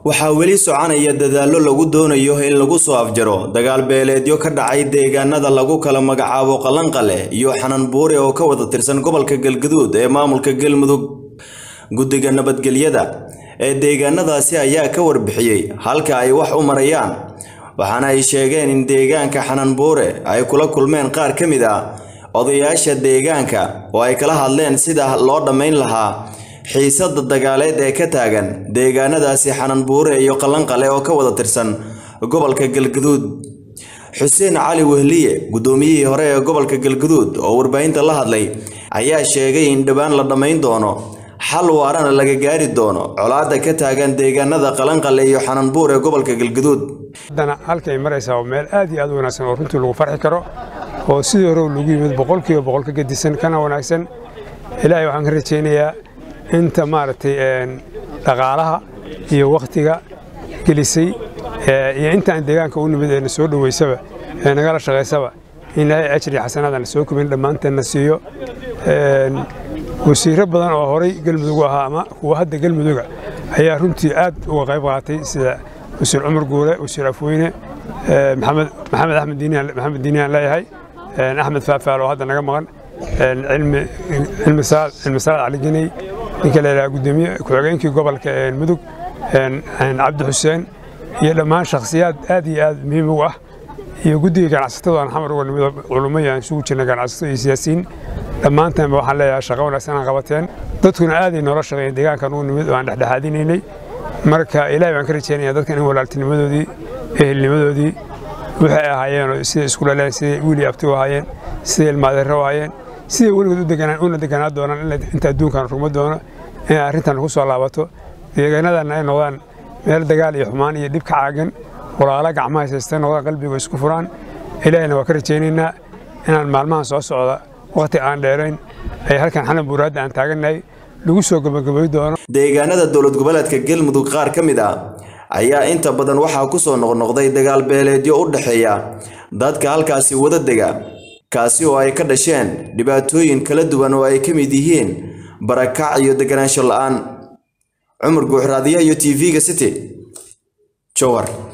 waxaa weli soconaya dadaallo lagu doonayo in lagu soo afjaro dagaal beeleedyo ka dhacay deegaanada lagu kala magacaabo qalanqale iyo xananbuure oo ka wada tirsan gobolka galgaduud ee maamulka galmudug guddiga nabadgelyada ee deegaanadaasi ayaa ka warbixiyey halka ay wax u marayaan waxaana ay sheegeen in deegaanka xananbuure ay kula kulmeen qaar ka mid ah odayaasha deegaanka oo ay kala hadleen sida loo dhammayn lahaa xiisada dagaaleed ee ka taagan deegaanadaasi xananbuure iyo qalanqale oo ka wada tirsan gobolka galgaduud xuseen cali wehliye guddoomiyihii hore ee gobolka galgaduud oo warbaahinta la hadlay ayaa sheegay in dhowaan la dhammayn doono xal waarana laga gaari doono colaadda ka taagan deegaanada qalanqale iyo xananbuur ee gobolka galgaduud haddana halkay maraysaa waa meel aad iyo aad u wanaagsan oo runtii lagu farxi karo oo sidii hore lagu yimid boqolkiiba boqol ka gedisan kana wanaagsan ilaahay waxaan ka rajaynayaa inta maaragtay dhaqaalaha iyo wakhtiga gelisay iyo intaan deegaanka u nimid ee na soo dhoweysaba ee nagala shaqaysaba in ilaahay ajri xasanaada na soo kubin dhammaanteen na siiyo wasiirro badan oo horay galmudug ahaa ama kuwa hadda galmuduga ayaa runtii aad uga qayb qaatay sida wasiir cumar guure wasiir afweyne maxamed maxamed axmed diiniyan maxamed diiniyan leeyahay axmed faafaal oo hadda naga maqan cilmi cilmi saal cilmi saal cali geney ninka la yidhaha gudoomiye ku-xigeenkii gobolka mudug cabdi xuseen iyo dhammaan shakhsiyaad aad iyo aad muhiim u ah iyo guddiga ganacsatada aan xamar uga nimid culummo aan isugu jirna ganacsato iyo siyaasiyiin dhammaantaanba waxaan leeyahay shaqo wanaagsan aan qabateen dadkuna aaday noola shaqeeyeen deegaankan ugu nimid oo aan dhexdhexaadinaynay marka ilaahay baan ka rajaynayaa dadkan in walaaltinimadoodii ehelnimadoodii waxay ahaayeen siday isku dhaleen siday wiili abti u ahaayeen siday ilmaadeero u ahaayeen siday weligood u deganaan una deganaa doonaan inta adduunkan rugma doono inay arrintan ku soo laabato deegaanadanna ay noqdaan meel dagaal iyo xumaan iyo dhib ka caagan walaala gacmaha haysaysta noqdaan qalbiga isku furaan ilaahayna waa ka rajaynaynaa inaan maalmahan soo socda waqti aan dheerayn ay halkan xanan buuraadda aan taagannahay lagu soo gabagabay doono deegaanada dowlad goboleedka galmudug qaar ka mid ah ayaa inta badan waxaa ku soo noqnoqday dagaal beeleedyo u dhexeeya dadka halkaasi wada dega kaasi oo ay ka dhasheen dhibaatooyin kala duwan oo ay ka mid yihiin barakac iyo deganaansho la'aan cumar guuxraadiya iyo t v-ga city jowar